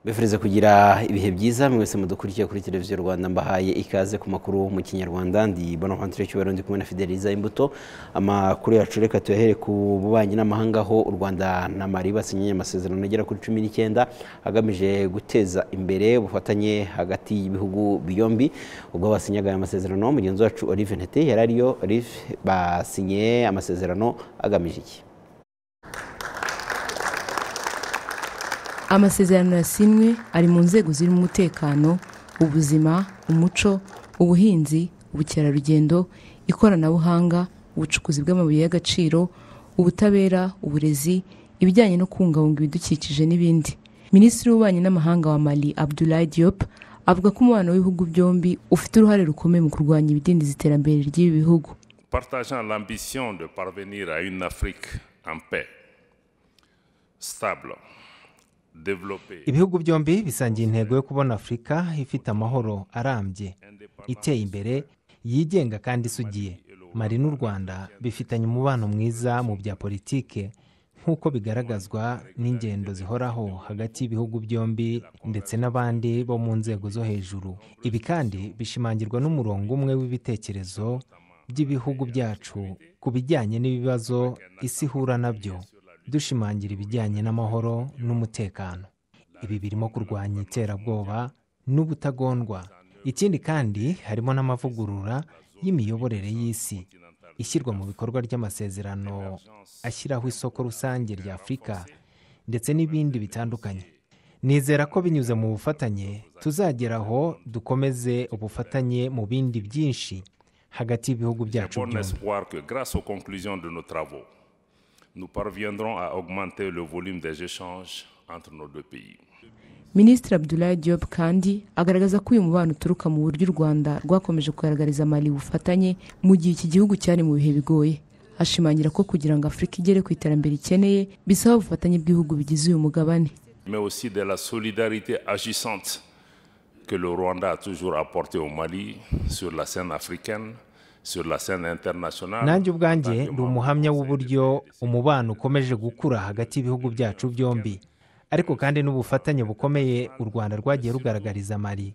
mbifuriza kugira ibihe byiza mwese mudukurikiye kuri televiziyo rwanda mbahaye ikaze ku makuru mu kinyarwanda ndi bonavantire cy'ubarundi kumwe na fideliza imbuto amakuru yacu reka tuyahere ku bubanyi n'amahanga aho u rwanda na mali basinyiye amasezerano agera kuri cumi n'icyenda agamije guteza imbere ubufatanye hagati y'ibihugu byombi ubwo basinyaga aya masezerano mugenzi wacu olive ntete yari ariyo olive basinyiye amasezerano agamije iki amasezerano yasinwe ari mu nzego zirimo umutekano ubuzima umuco ubuhinzi ubukerarugendo ikoranabuhanga ubucukuzi bw'amabuye y'agaciro ubutabera uburezi ibijyanye no kubungabunga ibidukikije n'ibindi minisitiri w'ububanyi n'amahanga wa mali abdulayi diop avuga ko umubano w'ibihugu byombi ufite uruhare rukomeye mu kurwanya ibidindiza iterambere ry'ibi bihugu partageant l'ambition de parvenir à une Afrique en paix, stable, développée, ibihugu byombi bisangiye intego yo kubona afurika ifite amahoro arambye iteye imbere yigenga kandi isugiye mari n'u rwanda bifitanye umubano mwiza mu bya politike nk'uko bigaragazwa n'ingendo zihoraho hagati y'ibihugu byombi ndetse n'abandi bo mu nzego zo hejuru ibi kandi bishimangirwa n'umurongo umwe w'ibitekerezo by'ibihugu byacu ku bijyanye n'ibibazo isi ihura nabyo dushimangira ibijyanye n'amahoro n'umutekano ibi birimo kurwanya iterabwoba n'ubutagondwa ikindi kandi harimo n'amavugurura y'imiyoborere y'isi ishyirwa mu bikorwa ry'amasezerano ashyiraho isoko rusange rya afurika ndetse n'ibindi bitandukanye nizera ko binyuze mu bufatanye tuzagera aho dukomeze ubufatanye mu bindi byinshi hagati y'ibihugu j'ai byacu bon byombi espoir que grâce aux conclusions de nos travaux, nous parviendrons à augmenter le volume des échanges entre nos deux pays. minisitiri abdulayi diop kandi agaragaza ko uyu mubano uturuka mu buryo u rwanda rwakomeje kugaragariza mali ubufatanye mu gihe iki gihugu cyari mu bihe bigoye ashimangira ko kugira ngo afurika igere ku iterambere ikeneye bisaba ubufatanye bw'ibihugu bigize uyu mugabane mais aussi de la solidarité agissante que le Rwanda a toujours apportée au Mali sur la scène africaine, sur la scène internationale. nanjye ubwanjye ndi umuhamya w'uburyo umubano ukomeje gukura hagati y'ibihugu byacu byombi ariko kandi n'ubufatanye bukomeye u rwanda rwagiye rugaragariza mari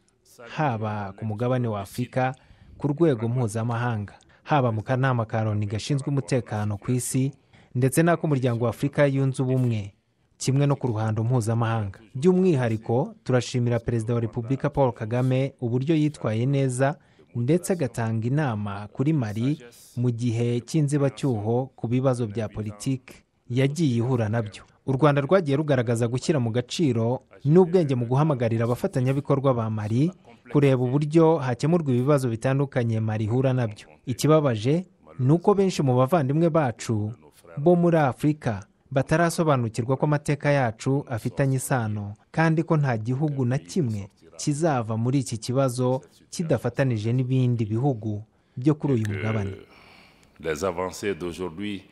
haba ku mugabane wa afurika ku rwego mpuzamahanga haba mu kanama ka loni gashinzwe umutekano ku isi ndetse n'ak'umuryango wa afurika yunze ubumwe kimwe no ku ruhando mpuzamahanga by'umwihariko turashimira perezida wa repubulika paul kagame uburyo yitwaye neza ndetse agatanga inama kuri mari mu gihe cy'inzibacyuho ku bibazo bya politiki yagiye ihura nabyo u rwanda rwagiye rugaragaza gushyira mu gaciro n'ubwenge mu guhamagarira abafatanyabikorwa ba mari kureba uburyo hakemurwa ibibazo bitandukanye mari ihura nabyo ikibabaje ni uko benshi mu bavandimwe bacu bo muri afurika batarasobanukirwa ko amateka yacu afitanye isano kandi ko nta gihugu na kimwe kizava muri iki kibazo kidafatanije n'ibindi bihugu byo kuri uyu mugabane Euh, les avancées d'aujourd'hui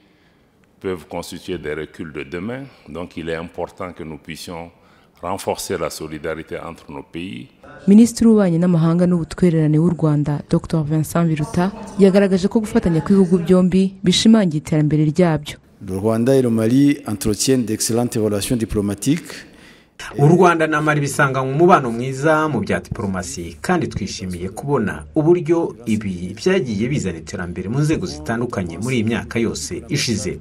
peuvent constituer des reculs de demain, donc il est important que nous puissions renforcer la solidarité entre nos pays. minisitiri w'ububanyi n'amahanga n'ubutwererane w'u rwanda dr vincent biruta yagaragaje ko gufatanya kw'ibihugu byombi bishimangira iterambere ryabyo Le Rwanda et le Mali entretiennent d'excellentes relations diplomatiques. u rwanda na mari bisanganywe umubano mwiza mu bya diporomasi kandi twishimiye kubona uburyo ibi byagiye bizana iterambere mu nzego zitandukanye muri iyi myaka yose ishize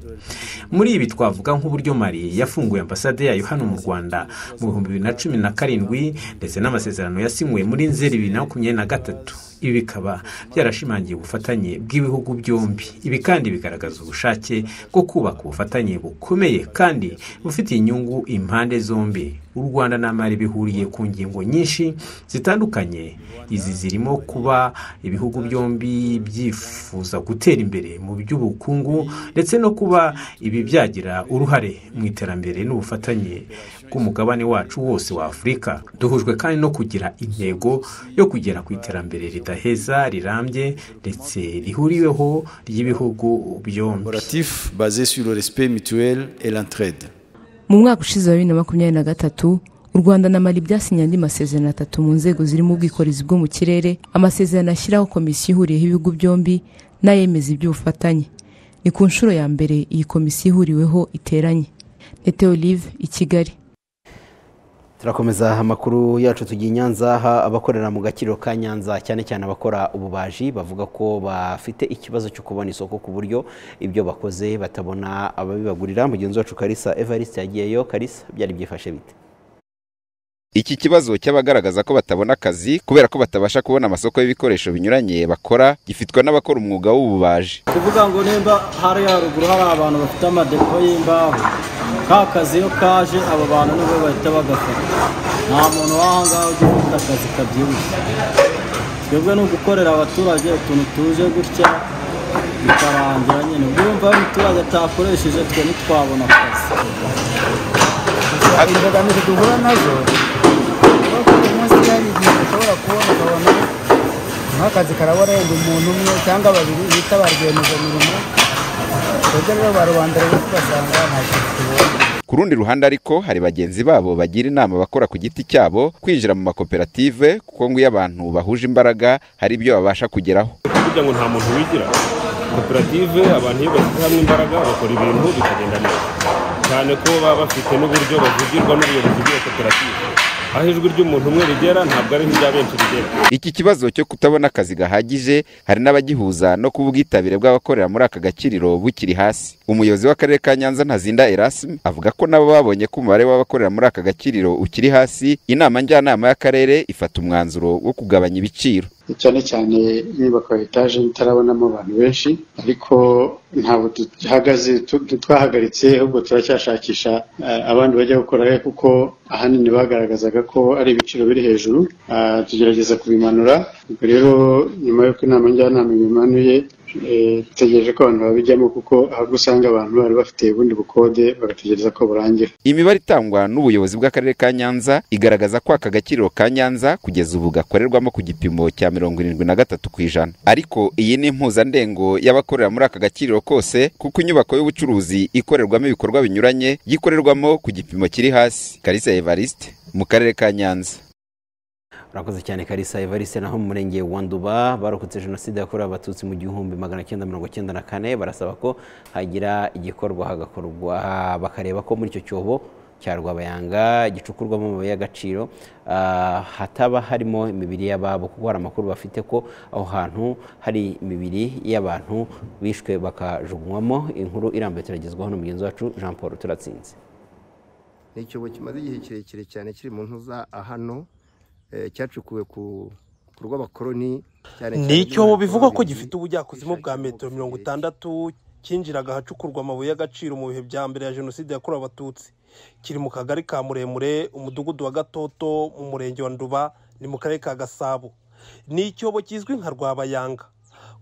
muri ibi twavuga nk'uburyo mari yafunguye ambasade yayo hano mu rwanda mu bihumbi bibiri na cumi na karindwi ndetse n'amasezerano yasinywe muri nzeri bibiri na makumyabiri na gatatu ibi bikaba byarashimangiye ubufatanye bw'ibihugu byombi ibi kandi bigaragaza ubushake bwo kubaka ubufatanye bukomeye kandi bufitiye inyungu impande zombi u rwanda na mari bihuriye ku ngingo nyinshi zitandukanye izi zirimo kuba ibihugu byombi byifuza gutera imbere mu by'ubukungu ndetse no kuba ibi byagira uruhare mu iterambere n'ubufatanye bw'umugabane wacu wose wa afurika duhujwe kandi no kugira intego yo kugera ku iterambere ridaheza rirambye ndetse rihuriweho ry'ibihugu byombi Collaboratifs basés sur le respect mutuel et l'entraide. mu mwaka ushize wa bibiri na makumyabiri na gatatu u rwanda na mali byasinye andi masezerano atatu mu nzego zirimo ubwikorezi bwo mu kirere amasezerano ashyiraho komisiyo ihuriyeho ibihugu byombi n'ayemeza iby'ubufatanye ni ku nshuro ya mbere iyi komisiyo ihuriweho iteranye nete olive i kigali turakomeza amakuru yacu tugiye i nyanza aha abakorera mu gakiriro ka nyanza cyane cyane abakora ububaji bavuga ko bafite ikibazo cyo kubona isoko ku buryo ibyo bakoze batabona ababibagurira mugenzi wacu karisa evariste yagiyeyo karisa byari byifashe bite iki kibazo cy'abagaragaza ko batabona akazi kubera ko batabasha kubona amasoko y'ibikoresho binyuranye bakora gifitwa n'abakora umwuga w'ububaji kuvuga ngo nimba hari haruguru hari abantu bafite amadepo y'imbaho ka kazi iyo kaje abo bantu nibo bahita bagafata nta muntu w'ahangaha ujya ufite akazi kabyibushye twebwe ni ugukorera abaturage utuntu tuje gutya bikarangira nyine ubwo yumva iyo umuturage atakoresheje twe ntitwabona akazi imbogamizi duhura nazo munsi hari igihe ushobora kubona ukabona nk'akazi karabarenga umuntu umwe cyangwa babiri bita ba rwiyemezamirimo twebwe rero ba rubanda rero tugasanga nta kintu tubonye ku rundi ruhande ariko hari bagenzi babo bagira inama abakora ku giti cyabo kwinjira mu makoperative kuko ngo iyo abantu bahuje imbaraga hari ibyo babasha kugeraho kugira ngo nta muntu wigira koperative abantu iyo bashyize hamwe imbaraga bakora ibintu bikagenda neza cyane ko baba bafite n'uburyo bavugirwa n'ubuyobozi bw'iyo koperative aho ijwi ry'umuntu umwe rigera ntabwo ari nk'irya benshi rigera iki kibazo cyo kutabona akazi gahagije hari n'abagihuza no kuba ubwitabire bw'abakorera muri aka gakiriro bukiri hasi umuyobozi w'akarere ka nyanza ntazinda erasime avuga ko nabo babonye ko umubare w'abakorera muri aka gakiriro ukiri hasi inama njyanama y'akarere ifata umwanzuro wo kugabanya ibiciro cyane cyane inyubako ya etaje itarabonamo abantu benshi ariko ntabwo duhagaze twahagaritse ahubwo turacyashakisha abandi bajya gukorayo kuko ahanini bagaragazaga ko ari ibiciro biri hejuru tugerageza kubimanura ubwo rero nyuma y'uko inama njyanama bimanuye dutegereje ko abantu babijyamo kuko ahubwo usanga abantu bari bafite ubundi bukode bagategereza ko burangira imibare itangwa n'ubuyobozi bw'akarere ka nyanza igaragaza ko aka gakiriro ka nyanza kugeza ubu gakorerwamo ku gipimo cya mirongo irindwi na gatatu ku ijana ariko iyi ni impuzandengo y'abakorera muri aka gakiriro kose kuko inyubako y'ubucuruzi ikorerwamo ibikorwa binyuranye yikorerwamo ku gipimo kiri hasi karisa evariste mu karere ka nyanza urakoze cyane karisa evariste naho mu murenge wa nduba barokotse jenoside yakorewe abatutsi mu gihumbi magana cyenda mirongo cyenda na kane barasaba ko hagira igikorwa hagakorwa bakareba ko muri icyo cyobo cya rwabayanga gicukurwamo amabuye y'agaciro hataba harimo imibiri y'ababo kuko hari amakuru bafite ko aho hantu hari imibiri y'abantu bishwe bakajugunywamo inkuru irambuye turagezwaho na mugenzi wacu jean paul turatsinze ni icyobo kimaze igihe kirekire cyane kiri mu ntuza hano cyacukuwe ku rw'abakoroni ni icyobo bivugwa ko gifite ubujyakuzimu bwa metero mirongo itandatu cyinjiraga ahacukurwa amabuye y'agaciro mu bihe bya mbere ya jenoside yakorewe abatutsi kiri mu kagari ka muremure umudugudu wa gatoto mu murenge wa nduba ni mu karere ka gasabo ni icyobo kizwi nka rwabayanga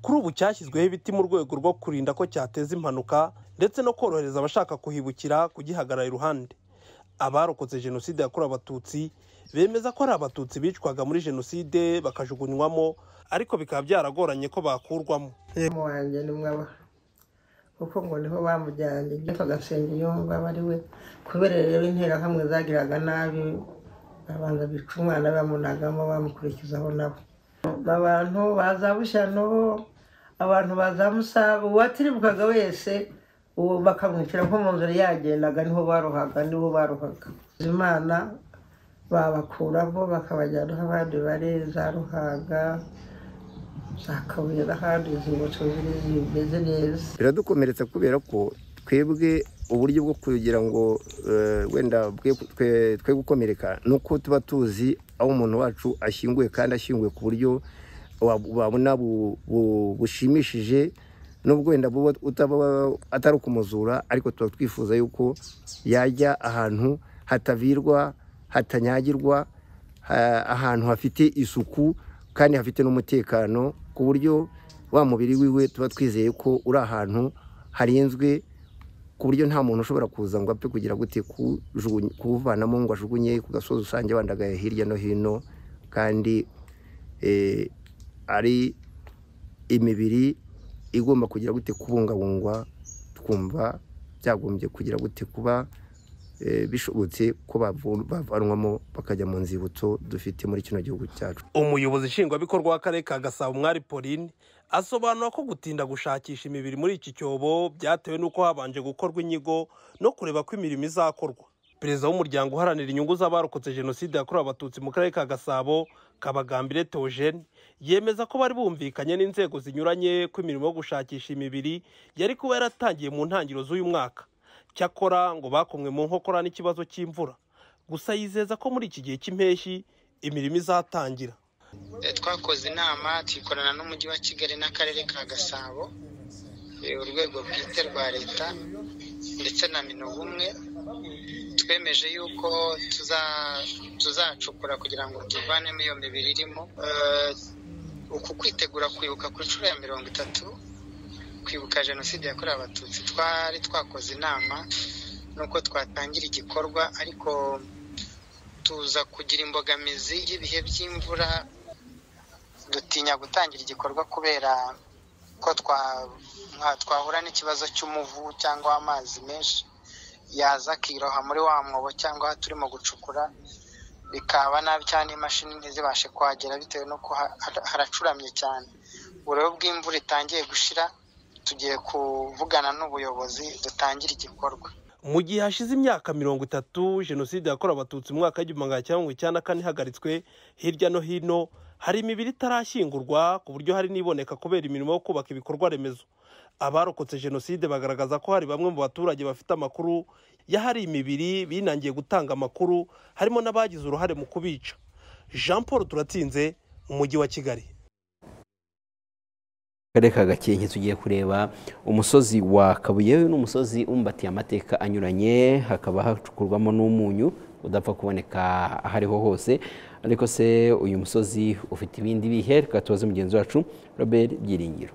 kuri ubu cyashyizweho ibiti mu rwego rwo kurinda ko cyateza impanuka ndetse no korohereza abashaka kuhibukira kugihagarara iruhande abarokotse jenoside yakorewe abatutsi bemeza ko hari abatutsi bicwaga muri jenoside bakajugunywamo ariko bikaba byaragoranye ko bakurwamo wanjye ni mwaba kuko ngo niho bamujyanye byitwa agasenga yumva ari we kubera rero interahamwe zagiraga nabi babanza bica umwana bamunagamo bamukurikizaho nabo abantu baza bushyano abantu baza musaba uwatiribukaga wese uwo bakamwicira nko mu nzira yagendaga niho barohaga nibo barohaga imana babakuramo bakabajyana aho abandi bari za ruhaga za kabuye n'ahandi zibutso ziri zimeze neza biradukomeretsa kubera ko twebwe uburyo bwo kugira ngo wenda twe gukomereka ni uko tuba tuzi aho umuntu wacu ashyinguwe kandi ashyinguwe ku buryo wabona bushimishije nubwo wenda atari ukumuzura ariko tuba twifuza yuko yajya ahantu hatavirwa hatanyagirwa ahantu hafite isuku kandi hafite n'umutekano ku buryo wa mubiri wiwe tuba twizeye ko uri ahantu harinzwe ku buryo nta muntu ushobora kuza ngo apfe kugira gute kuwuvanamo ngo ajugunye ku gasozi rusange bandagaye hirya no hino kandi ari imibiri igomba kugira gute kubungabungwa twumva byagombye kugira gute kuba bishobotse ko bavanwamo bakajya mu nzibutso dufite muri kino gihugu cyacu umuyobozi nshingwabikorwa w'akarere ka gasabo mwari pauline asobanura ko gutinda gushakisha imibiri muri iki cyobo byatewe n'uko habanje gukorwa inyigo no kureba ko imirimo izakorwa perezida w'umuryango uharanira inyungu z'abarokotse jenoside yakorewe abatutsi mu karere ka gasabo kabagambire teogene yemeza ko bari bumvikanye n'inzego zinyuranye ko imirimo yo gushakisha imibiri yari kuba yaratangiye mu ntangiriro z'uyu mwaka cyakora ngo bakomwe mu nkokora n'ikibazo cy'imvura gusa yizeza ko muri iki gihe cy'impeshyi imirimo izatangira twakoze inama tuyikorana n'umujyi wa kigali n'akarere ka gasabo urwego bwite rwa leta ndetse na minubumwe twemeje yuko tuzacukura kugira ngo tuvanemo iyo mibiri irimo uku kwitegura kwibuka ku nshuro ya mirongo itatu kwibuka jenoside yakorewe abatutsi twari twakoze inama nuko twatangira igikorwa ariko tuza kugira imbogamizi y'ibihe by'imvura dutinya gutangira igikorwa kubera ko twahura n'ikibazo cy'umuvu cyangwa amazi menshi yaza akiroha muri wa mwobo cyangwa aho turimo gucukura bikaba nabi cyane imashini ntizibashe kuhagera bitewe n'uko haracuramye cyane uburo bw'imvura itangiye gushira tugiye kuvugana n'ubuyobozi dutangire igikorwa mu gihe hashize imyaka mirongo itatu jenoside yakorewe abatutsi mu mwaka w'igihumbi magana cyenda mirongo icyenda na kane ihagaritswe hirya no hino hari imibiri itarashyingurwa ku buryo hari n'iboneka kubera imirimo yo kubaka ibikorwa remezo abarokotse jenoside bagaragaza ko hari bamwe mu baturage bafite amakuru y'ahari imibiri binangiye gutanga amakuru harimo n'abagize uruhare mu kubica jean paul turatsinze mu mujyi wa kigali akarere ka gakenke tugiye kureba umusozi wa kabuye n'umusozi umbatiye amateka anyuranye hakaba hacukurwamo n'umunyu udapfa kuboneka aho ariho hose ariko se uyu musozi ufite ibindi bihe reka tubaze mugenzi wacu robert byiringiro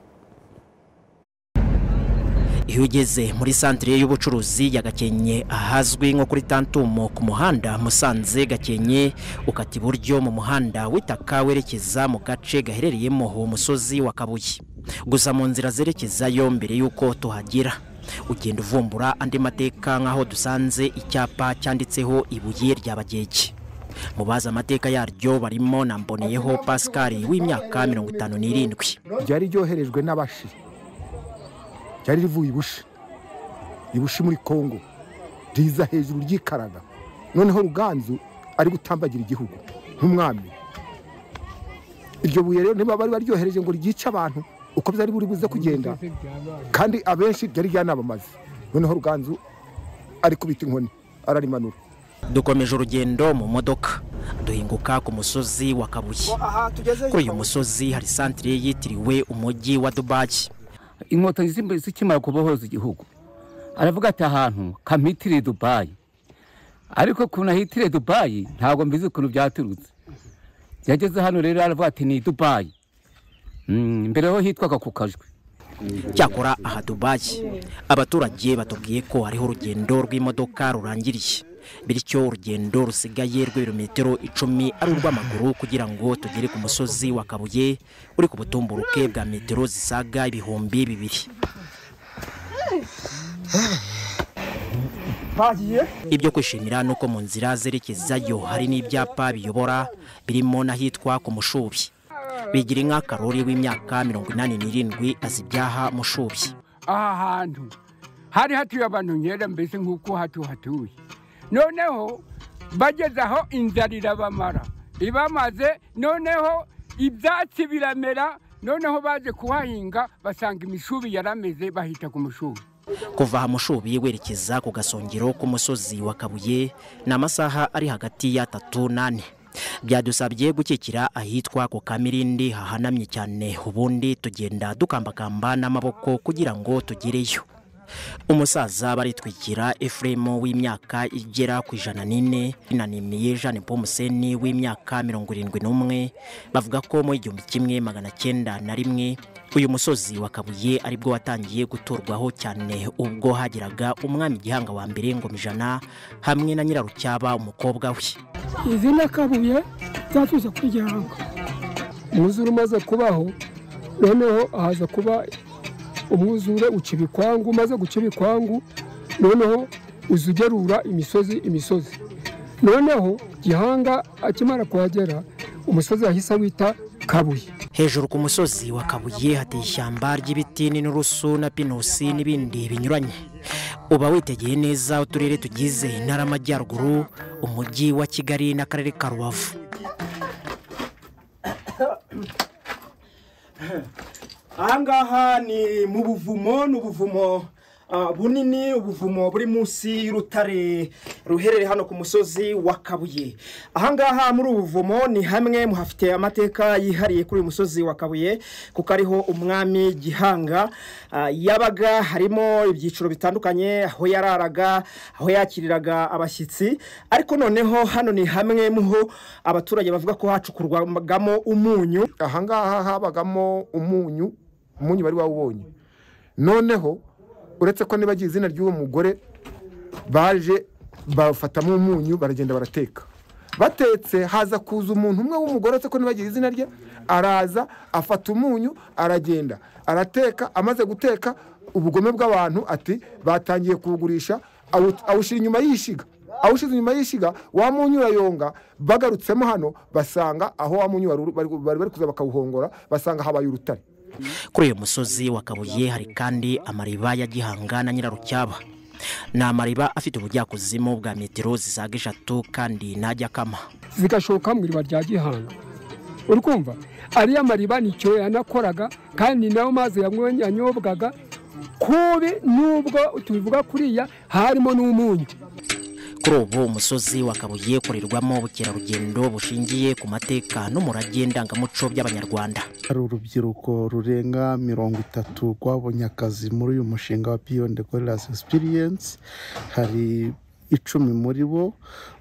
iyo ugeze muri santire y'ubucuruzi ya gakenke ahazwi nko kuri tantumo ku muhanda musanze gakenke ukata iburyo mu muhanda w'itaka werekeza mu gace gaherereyemo uwo musozi wa kabuye gusa mu nzira zerekezayo mbere y'uko tuhagira ugenda uvumbura andi mateka nk'aho dusanze icyapa cyanditseho ibuye rya bagege mu bazi amateka yaryo barimo na mboneyeho pascal w'imyaka mirongo itanu n'irindwi ryari ryoherejwe n'abashi ryari rivuye ibushi ibushi muri kongo riza hejuru ryikaraga noneho ruganzu ari gutambagira igihugu nk'umwami iryo buye rero niba bari baryohereje ngo ryice abantu uko byari buri buze kugenda kandi abenshi byari ryanabamaze noneho ruganzu ari kubita inkoni ararimanura dukomeje urugendo mu modoka duhinguka ku musozi wa kabuye kuri uyu musozi hari santire yitiriwe umujyi wa dubayi inkotanyi zikimara kubohoza igihugu aravuga ati ahantu kamitire dubayi ariko ukuntu ahitire dubayi ntabwo mbizi ukuntu byaturutse yageze hano rero aravuga ati ni dubayi mbere ho hitwaga ku kajwi cyakora aha dubayi abaturage batubwiye ko hariho urugendo rw'imodoka rurangiriye bityo urugendo rusigaye rw'ibirometero icumi ari urw'amaguru kugira ngo tugere ku musozi wa kabuye uri ku butumburuke bwa metero zisaga ibihumbi bibiri ibyo kwishimira ni uko mu nzira zerekezayo hari n'ibyapa biyobora birimo n'ahitwa ku mushubi bigira inka karori w'imyaka mirongo inani n'irindwi azibyaha mushubi aha hantu hari hatuye abantu nkera mbese nk'uko hatu hatuye noneho bageze aho inzara irabamara ibamaze noneho ibyatsi biramera noneho baje kuhahinga basanga imishubi yarameze bahita ku mushubi kuva aha mushubi werekeza ku gasongero k'umusozi wa kabuye ni amasaha ari hagati y'atatu n'ane byadusabye gukikira ahitwa ku kamirindi hahanamye cyane ubundi tugenda dukambakamba n'amaboko kugira ngo tugereyo umusaza baritwikira efuremu w'imyaka igera ku ijana n'ine inanimiye jeanne Museni w'imyaka mirongo irindwi n'umwe bavuga ko mu igihumbi kimwe magana cyenda na rimwe uyu musozi wa kabuye aribwo watangiye guturwaho cyane ubwo hageraga umwami gihanga wa mbere ngoma ijana hamwe na nyirarucyaba umukobwa we izina kabuye zatuze ku gihanga umwuzure umaze kubaho noneho haza kuba umwuzure uca ibikwangu umaze guca ibikwangu noneho uzugerura imisozi imisozi noneho gihanga akimara kuhagera umusozi wahise wita kabuye hejuru ku musozi wa kabuye hateye ishyamba ry'ibiti n'inturusu na pinusi n'ibindi binyuranye uba witegeye neza uturere tugize intara y'amajyaruguru umujyi wa kigali n'akarere ka rubavu ahangaha ni mu buvumo ni ubuvumo ah, bunini ubuvumo buri munsi y'urutare ruherereye hano ku musozi wa kabuye ahangaha muri ubu buvumo ni hamwe mu hafite amateka yihariye kuri uyu musozi wa kabuye kuko ariho umwami gihanga ah, yabaga harimo ibyiciro bitandukanye aho yararaga aho yakiriraga abashyitsi ariko noneho hano ni hamwe mu ho abaturage bavuga ko hacukurwagamo umunyu ahangaha habagamo umunyu umunyu bari wawubonye noneho uretse ko nibagira izina ry'uwo mugore baje bafatamo umunyu baragenda barateka batetse haza kuza umuntu umwe w'umugore uretse ko nibagira izina rye araza afata umunyu aragenda arateka amaze guteka ubugome bw'abantu ati batangiye kuwugurisha awu- awushyira inyuma y'ishiga awushize inyuma y'ishiga wa munyu urayonga bagarutsemo hano basanga aho wa munyu wari uri- bari bari bari kuza bakawuhongora basanga habaye urutare kuri uyu musozi wa kabuye hari kandi amariba ya gihanga na nyirarucyaba ni amariba afite ubujyakuzimu bwa metero zisaga eshatu kandi ntajya akama zigashoka mu iriba rya gihanga uri kumva ariya mariba nicyo yanakoraga kandi nayo mazi yamwe- yanyobwaga kubi nubwo tubivuga kuriya harimo n'umunyu kuri ubu umusozi wa kabuye ukorerwamo ubukerarugendo bushingiye ku mateka n'umurage ndangamuco by'abanyarwanda hari urubyiruko rurenga mirongo itatu rwabonye akazi muri uyu mushinga wa beyond gorillas experience hari icumi muri bo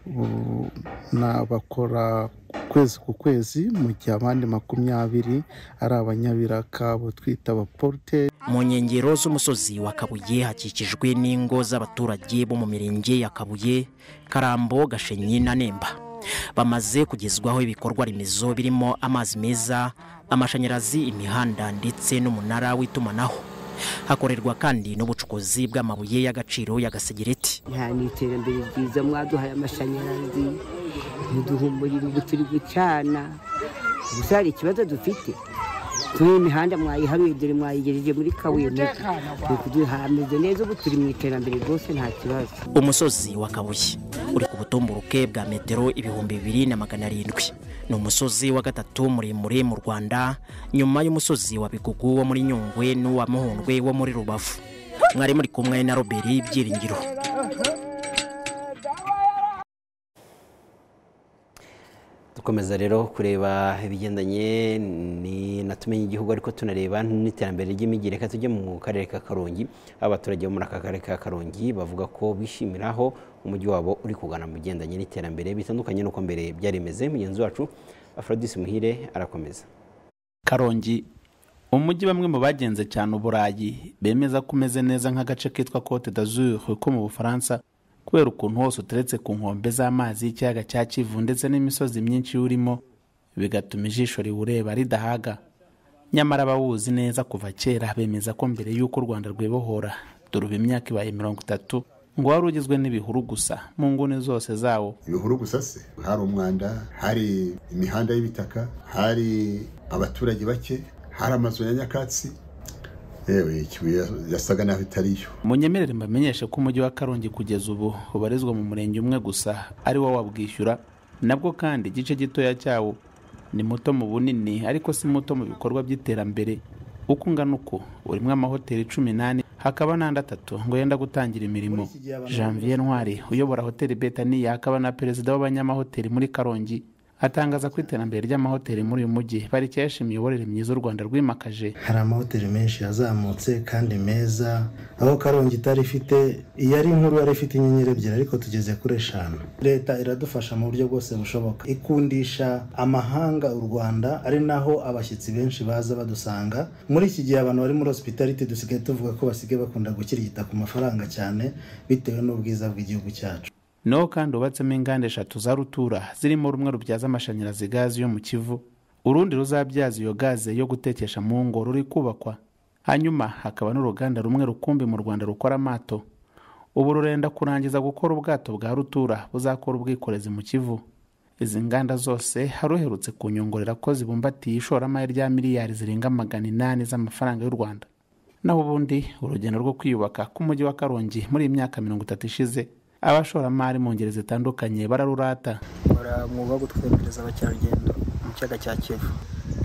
u- ni abakora ukwezi ku kwezi mu gihe abandi makumyabiri ari abanyabiraka abo twita abaporute mu nkengero z'umusozi wa kabuye hakikijwe n'ingo z'abaturage bo mu mirenge ya kabuye karambo gashenyi na nemba bamaze kugezwaho ibikorwa remezo birimo amazi meza amashanyarazi imihanda ndetse n'umunara w'itumanaho hakorerwa kandi n'ubucukuzi bw'amabuye y'agaciro y'agasegereti nta ni iterambere ryiza mwaduhaye amashanyarazi muduha umuriro ubu turi gucana gusa hari ikibazo dufite turiho imihanda mwayiharuye dore mwayigejeje muri kabuye turi kuduhameze neza ubu turi mu iterambere rwose nta kibazo umusozi wa kabuye uri ku butumburuke bwa metero ibihumbi bibiri na magana arindwi ni umusozi wa gatatu muremure mu rwanda nyuma y'umusozi wa bigugu wo muri nyungwe n'uwa muhundwe wo muri rubavu mwari muri kumwe na robert byiringiro dukomeza rero kureba ibigendanye ni na tumenye igihugu ariko tunareba n'iterambere ry'imijyi reka tujye mu karere ka karongi aho abaturage bo muri aka karere ka karongi bavuga ko bishimira aho umujyi wabo uri kugana mu bigendanye n'iterambere bitandukanye n'uko mbere byari bimeze mugenzi wacu afrodisi muhire arakomeza karongi umujyi bamwe mu bagenze cyane uburayi bemeza ko umeze neza nk'agace kitwa cote d'azur ko mu bufaransa kubera ukuntu hose uteretse ku nkombe z'amazi y'ikiyaga cya kivu ndetse n'imisozi myinshi urimo bigatuma ijisho riwureba ridahaga nyamara abawuzi neza kuva kera bemeza ko mbere y'uko u rwanda rwibohora dore ubu imyaka ibaye mirongo itatu ngo wari ugizwe n'ibihuru gusa mu nguni zose zawo ibihuru gusa se hari umwanda hari imihanda y'ibitaka hari abaturage bake hari amazu ya nyakatsi yewe ikibuye yasaga naho itari yo munyemerere mbamenyeshe ko umujyi wa karongi kugeza ubu ubarizwa mu murenge umwe gusa ari wo wabwishyura nabwo kandi igice gitoya cyawo ni muto mu bunini ariko si muto mu bikorwa by'iterambere uko ungana uko urimo amahoteli cumi n'ane hakaba n'andi atatu ngo yenda gutangira imirimo janvier ntwari uyobora hoteli betaniya akaba na perezida w'abanyamahoteli muri karongi atangaza ko iterambere ry'amahoteli muri uyu mujyi parike yashimiye imiyoborere myiza u rwanda rwimakaje hari amahoteli menshi yazamutse kandi meza aho karongi itari ifite iyo ari inkuru yari ifite inyenyeri ebyiri ariko tugeze kuri eshanu leta iradufasha mu buryo bwose bushoboka ikundisha amahanga u rwanda ari naho abashyitsi benshi baza badusanga muri iki gihe abantu bari muri hospitality dusigaye tuvuga ko basigaye bakunda gukirigita ku mafaranga cyane bitewe n'ubwiza bw'igihugu cyacu niho kandi hubatsemo inganda eshatu za rutura zirimo rumwe rubyaza amashanyarazi gazi yo mu kivu urundi ruzabyaza iyo gaze yo gutekesha mu ngo ruri kubakwa hanyuma hakaba n'uruganda rumwe rukumbi mu rwanda rukora amato ubu rurenda kurangiza gukora ubwato bwa rutura buzakora ubwikorezi mu kivu izi nganda zose haruherutse kunyongorera ko zibumbatiye ishoramari rya miliyari zirenga magana inani z'amafaranga y'u rwanda naho ubundi urugendo rwo kwiyubaka k'umujyi wa karongi muri iyi myaka mirongo itatu ishize abashoramari mu ngeri zitandukanye bararurata bakora umwuga wo gutwemereza abakerarugendo mu kiyaga cya kivu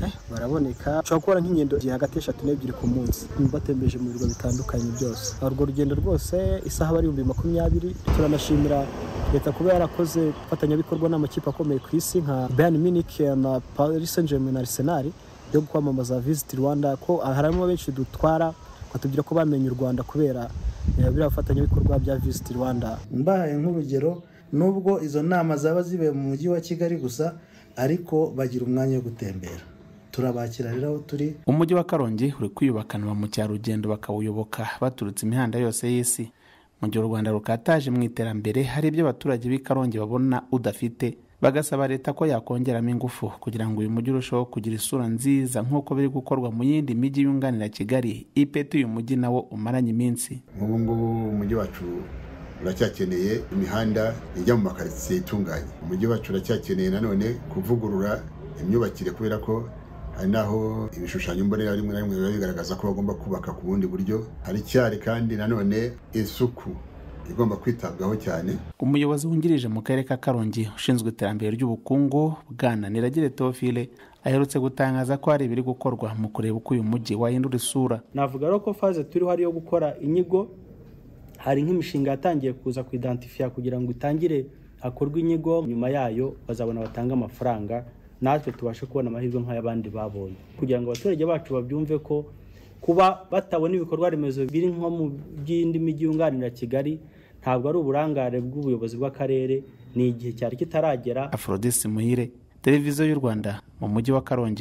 Eh, baraboneka ushobora gukora nk'ingendo igihe hagati eshatu n'ebyiri ku munsi batembeje mu birwa bitandukanye byose urwo rugendo rwose isaha aba ari ibihumbi makumyabiri turanashimira leta kuba yarakoze ifatanyabikorwa n'amakipe akomeye ku isi nka bayern munich na paris saint germain na arsenal yo kwamamaza visit rwanda ko harimo benshi dutwara batubwira ko bamenye u rwanda kubera eh, biriya bifatanyabikorwa bya visit rwanda mbahaye nk'urugero nubwo izo nama zaba zibe mu mujyi wa kigali gusa ariko bagira umwanya wo gutembera turabakira rero aho turi umujyi wa karongi uri kwiyubakana ba mukerarugendo bakawuyoboka baturutse imihanda yose y'isi mu gihe u rwanda rukataje mu iterambere hari ibyo abaturage b'i karongi babona udafite bagasaba leta ko yakongeramo ingufu kugira ngo uyu mujyi urusheho kugira isura nziza nk'uko biri gukorwa mu yindi mijyi yunganira kigali ipeti uyu mujyi nawo umaranye iminsi nk'ubu ngubu umujyi wacu uracyakeneye imihanda ijya mu makaritsiye itunganye umujyi wacu uracyakeneye nanone kuvugurura imyubakire kubera ko hari n'aho ibishushanyo mbonera rimwe na rimwe biba bigaragaza ko bagomba kubaka ku bundi buryo haracyari kandi nanone isuku igomba kwitabwaho cyane umuyobozi wungirije mu karere ka karongi ushinzwe iterambere ry'ubukungu bwana niragire teofile aherutse gutangaza ko hari ibiri gukorwa mu kureba uko uyu mujyi wahindura isura navuga rero ko faze turiho ari iyo gukora inyigo hari nk'imishinga yatangiye kuza kuidantifiya kugira ngo itangire hakorwe inyigo nyuma yayo bazabona batanga amafaranga natwe tubashe kubona amahirwe nk'ay'abandi babonye kugira ngo abaturage bacu babyumve ko kuba batabona ibikorwa remezo biri nko mu by'indi mijyi yunganira kigali ntabwo ari uburangare bw'ubuyobozi bw'akarere ni igihe cyari kitaragera aforodisi muhire televiziyo y'u rwanda mu mujyi wa karongi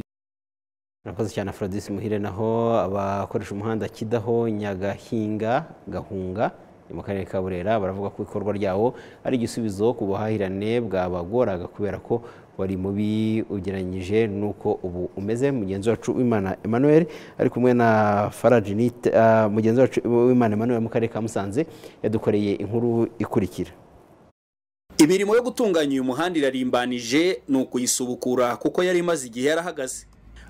murakoze cyane aforodisi muhire naho abakoresha umuhanda kidaho nyagahinga gahunga mu karere ka burera baravuga ko ikorwa ryawo ari igisubizo ku buhahirane bwabagoraga kubera ko wari mubi ugereranyije n'uko ubu umeze mugenzi wacu w'imana emmanuel ari kumwe na farajinite mugenzi wacu w'imana emmanuel mu karere ka musanze yadukoreye inkuru ikurikira imirimo yo gutunganya uyu muhanda irarimbanije ni ukuyisubukura kuko yari imaze igihe yarahagaze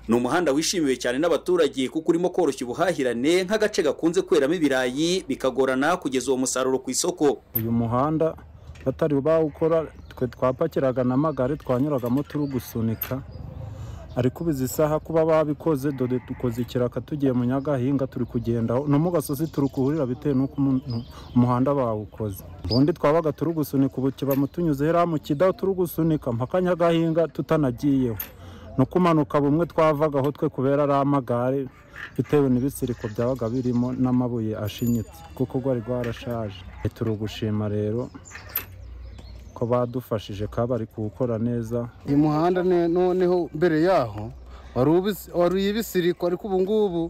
ni umuhanda wishimiwe cyane n'abaturage kuko urimo koroshya ubuhahirane nk'agace gakunze kweramo ibirayi bikagorana kugeza uwo musaruro ku isoko uyu muhanda batari bawukora twe twapakiraga n'amagare twanyuragamo turi gusunika ariko ubizi isaha kuba babikoze dore dukoze ikiraka tugiye mu nyagahinga turi kugendaho no mu gasozi turi kuhurira bitewe n'uko umuntu- umuhanda bawukoze ubundi twabaga turi gusunika ubu kiba mutunyuze hera mu kidaho turi gusunika mpaka nyagahinga tutanagiyeho no kumanuka bumwe twavagaho twe kubera ari amagare bitewe n'ibisiriko byabaga birimo n'amabuye ashinyitse kuko rwari rwarashaje turi gushima rero ko badufashije ka bari kuwukora neza uyu muhanda ne- noneho mbere yaho wari ubis- wari ibisiriko ariko ubu ngubu ubu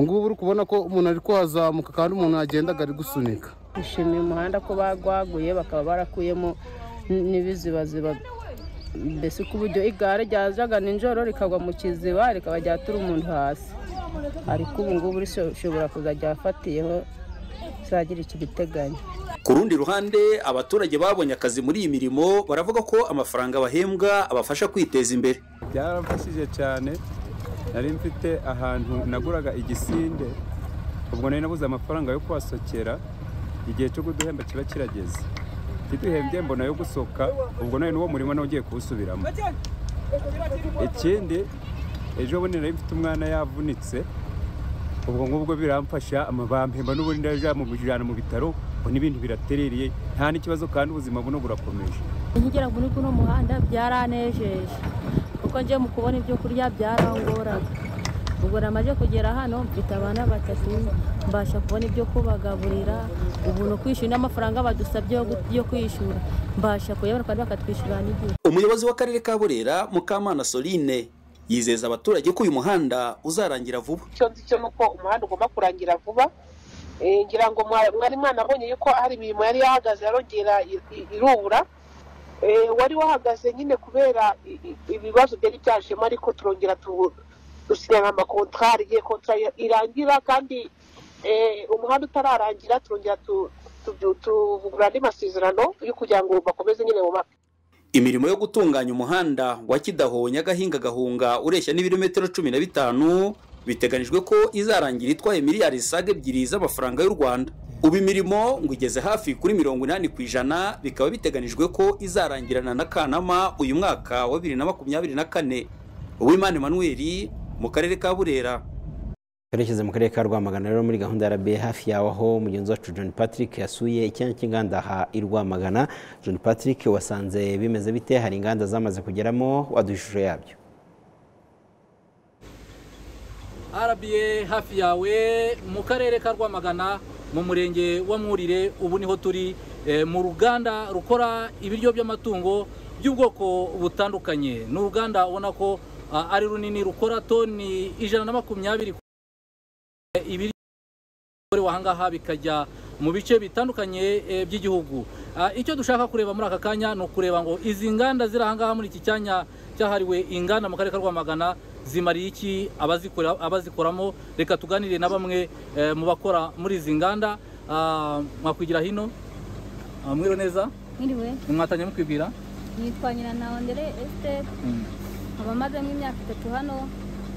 ngubu uri kubona ko umuntu ari kuhazamuka kandi umuntu yagendaga ari gusunika bishimiye umuhanda ko bagwaguye bakaba barakuyemo n- n'ibizibaziba mbese ku buryo igare ryazaga nijoro rikagwa mu kiziba rikaba ryatura umuntu hasi ariko ubu ngubu rishobora kuzajya afatiyeho zagira ikiriteganya ku rundi ruhande abaturage babonye akazi muri iyi mirimo baravuga ko amafaranga bahembwa abafasha kwiteza imbere byaramfashije cyane nari mfite ahantu naguraga igisinde ubwo nari nabuze amafaranga yo kuhasokera igihe cyo kuduhemba kiba kirageze kiduhembye mbona yo gusoka ubwo nari n'uwo murimo nawe ugiye kuwusubiramo ikindi ejo bundi nari mfite umwana yavunitse ubwo ngubwo biramfasha amabampemba n'ubundi ndajya mu bijyana mu bitaro ubu n'ibintu biraterereye nta n'ikibazo kandi ubuzima buno burakomeje nkigera muri kuno muhanda byaranejeje kuko njye mu kubona ibyo kurya byarangoraga ubwo namaze kugera hano mfite abana batatu mbasha kubona ibyo kubagaburira ubu ni ukwishyura n'amafaranga badusabye yo gu- yo kwishyura mbasha kuyabona kandi bakatwishyura n'igihe umuyobozi w'akarere ka burera mukamana soline yizeza abaturage ko uyu muhanda uzarangira vuba icyo nzi cyo ni uko umuhanda ugomba kurangira vuba Eh, ngira ngo mwa- mwari mwanabonye yuko hari imirimo yari yahagaze yarongera i- i- irubura Eh, wari wahagaze nyine kubera i- i- ibibazo byari byajemo ariko turongera tu- dusinya amakontwari igihe kontwari irangira kandi eh, umuhanda utararangira turongera tu- tu- tuvugurura andi masezerano yo kugira ngo bakomeze nyine mu mapfa imirimo yo gutunganya umuhanda wa kidaho nyagahinga gahunga ureshya n'ibirometero cumi na bitanu biteganijwe ko izarangira itwaye miliyari zisaga ebyiri z'amafaranga y'u rwanda ubu imirimo ngo igeze hafi kuri mirongo inani ku ijana bikaba biteganijwe ko izarangirana na kanama uyu mwaka wa bibiri na makumyabiri na kane uwimana emmanuel mu karere ka burera twerekeze mu karere ka rwamagana rero muri gahunda ya rba hafi yawe aho mugenzi wacu john patrick yasuye icyanya cy'inganda ha i rwamagana john patrick wasanze bimeze bite hari inganda zamaze kugeramo waduha ishusho yabyo RBA hafi yawe mu karere ka Rwamagana mu murenge wa Mwurire ubu niho turi eh, mu ruganda rukora ibiryo by'amatungo by'ubwoko butandukanye ni uruganda ubona ko ah, ari runini rukora toni ijana na makumyabiri ku- eh, ibiryo bikorewe aha ngaha bikajya mu bice bitandukanye eh, by'igihugu Ah, icyo dushaka kureba muri aka kanya ni ukureba ngo izi nganda ziri aha ngaha muri iki cyanya cyahariwe inganda mu karere ka rwamagana zimariye iki abazikora- abazikoramo reka tuganire na bamwe eh, mu bakora muri izi nganda Ah, mwakwigira hino Ah, mwiriwe neza Mwiriwe, mwatanye mukwibwira nitwa Nyiranawe Ndere Esther, nkaba mazemo imyaka itatu hano,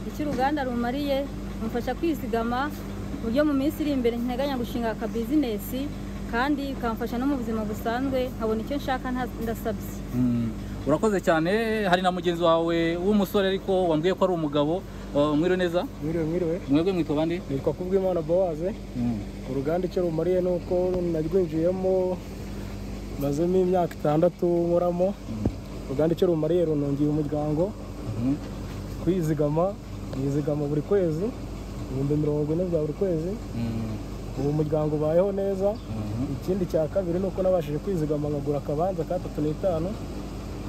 icyo uruganda rumariye rumfasha kwizigama ku buryo mu minsi iri imbere nteganya gushinga akabizinesi kandi bikamfasha no mu buzima busanzwe nkabona icyo nshaka nta- ndasabye Mm, urakoze cyane hari na mugenzi wawe w'umusore ariko wambwiye ko ari umugabo Ah, mwiriwe neza Mwiriwe, mwiriwe. mwebwe mwitwa bande nitwa kubwimana bowaze uruganda icyo rumariye ni uko narwinjiyemo mazemo imyaka itandatu nkoramo uruganda icyo rumariye runongeye umuryango kwizigama nizigama buri kwezi ibihumbi mirongo ine bya buri kwezi ubu umuryango ubayeho neza ikindi cya kabiri ni uko nabashije kwizigama nkagura akabanza ka tatu n'itanu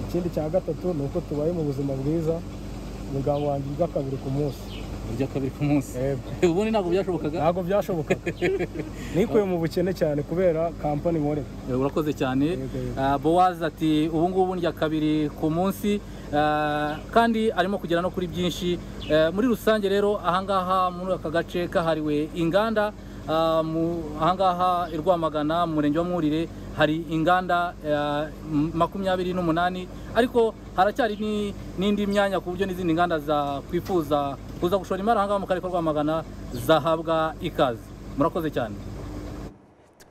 ikindi cya gatatu ni uko tubaye mu buzima bwiza umuryango wanjye urya kabiri ku munsi urya kabiri ku munsi ubundi ntabwo byashobokaga ntabwo byashobokaga nikuye mu bukene cyane kubera kampani nkore Eh, urakoze cyane Ah, bowazi ati ubu ngubu ndya kabiri ku munsi Ah, kandi arimo kugera no kuri byinshi Eh, muri rusange rero ahangaha muri aka gace kahariwe inganda ah, mu- ahangaha i rwamagana mu murenge wa mwurire hari inganda eh, m- makumyabiri n'umunani ariko haracyari ni- n'indi myanya ku buryo n'izindi nganda zakwifuza kuza gushora imari ahangaha mu karere ka rwamagana zahabwa ikaze murakoze cyane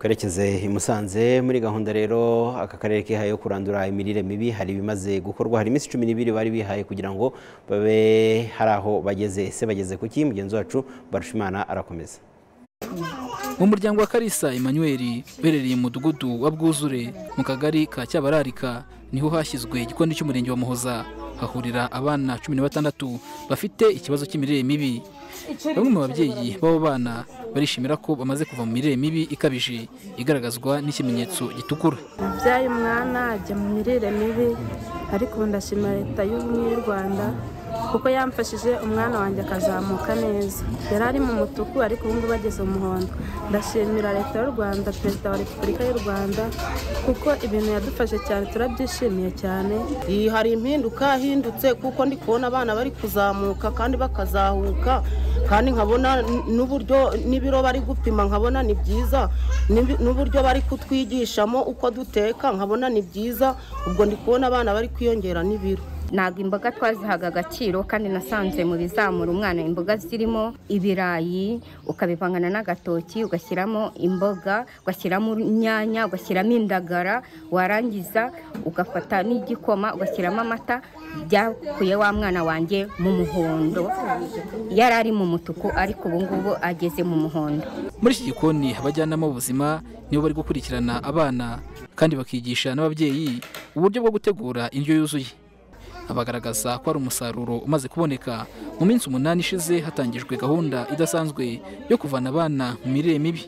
twerekeze i Musanze muri gahunda rero aka karere kihaye yo kurandura imirire mibi hari ibimaze gukorwa hari iminsi cumi n'ibiri bari bihaye kugira ngo babe hari aho bageze ese bageze ku ki mugenzi wacu barushimana arakomeza mu muryango wa karisa emmanuel uherereye mu mudugudu wa bwuzure mu kagari ka cyabararika niho hashyizwe igikoni cy'umurenge wa muhoza hahurira abana cumi na batandatu bafite ikibazo cy'imirire mibi bamwe mu babyeyi b'abo bana barishimira ko bamaze kuva mu mirire mibi ikabije igaragazwa n'ikimenyetso gitukura byaye umwana ajya mu mirire mibi ariko ubu ndashima leta y'ubumwe y'u rwanda kuko yamfashije umwana wanjye akazamuka neza yari ari mu mutuku ariko ubu ngubu ageze umuhondo ndashimira leta y'u rwanda perezida wa repubulika y'u rwanda kuko ibintu yadufashe cyane turabyishimiye cyane Iyi hari impinduka yahindutse kuko ndi kubona abana bari kuzamuka kandi bakazahuka kandi nkabona n- n'uburyo n'ibiro bari gupima nkabona ni byiza n'ibi- n'uburyo bari kutwigishamo uko duteka nkabona ni byiza ubwo ndi kubona abana bari kwiyongera n'ibiro ntabwo imboga twazihaga agaciro kandi nasanze mu bizamura umwana imboga zirimo ibirayi ukabivangana n'agatoki ugashyiramo imboga ugashyiramo inyanya ugashyiramo indagara warangiza ugafata n'igikoma ugashyiramo amata byakuye wa mwana wanjye mu muhondo yari ari mu mutuku ariko ubu ngubu ageze mu muhondo muri iki gikoni abajyanama b'ubuzima nibo bari gukurikirana abana kandi bakigisha n'ababyeyi uburyo bwo gutegura indyo yuzuye bagaragaza ko hari umusaruro umaze kuboneka mu minsi umunani ishize hatangijwe gahunda idasanzwe yo kuvana abana mu mirire mibi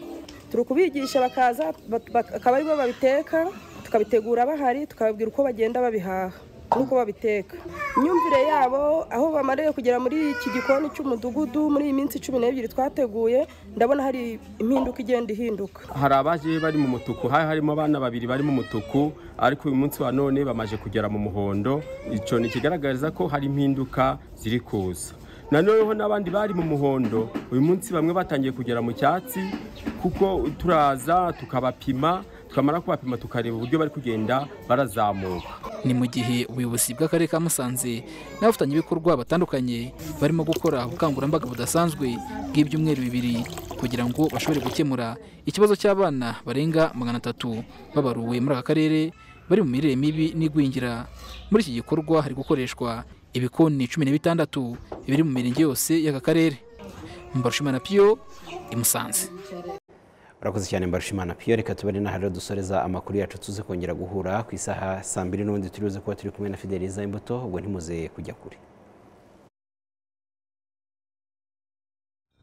turi kubigisha bakaza bak- bak- akaba aribo babiteka tukabitegura bahari tukababwira uko bagenda babihaha n'uko babiteka imyumvire yabo aho bamariye kugera muri iki gikoni cy'umudugudu muri iyi minsi cumi n'ebyiri twateguye ndabona hari impinduka igenda ihinduka hari abaje bari mu mutuku hari harimo abana babiri bari mu mutuku ariko uyu munsi wa none bamaze kugera mu muhondo icyo ni ikigaragaza ko hari impinduka ziri kuza nanoneho n'abandi bari mu muhondo uyu munsi bamwe batangiye kugera mu cyatsi kuko turaza tukabapima twamara kubapima tukareba uburyo bari kugenda barazamuka ni mu gihe ubuyobozi bw'akarere ka musanze n'abafatanyabikorwa batandukanye barimo gukora ubukangurambaga budasanzwe bw'ibyumweru bibiri kugira ngo bashobore gukemura ikibazo cy'abana barenga magana atatu babaruwe muri aka karere bari mu mirire mibi n'igwingira muri iki gikorwa hari gukoreshwa ibikoni cumi na bitandatu biri mu mirenge yose y'aka karere mbarushimana piyo i musanze urakoze cyane mbarushimana piyo reka tubare n'ahari dusoreza amakuru yacu tuze kongera guhura ku isaha saa mbiri n'ubundi turibuze kuba turi kumwe na fideliza imbuto ubwo ntimuze kujya kure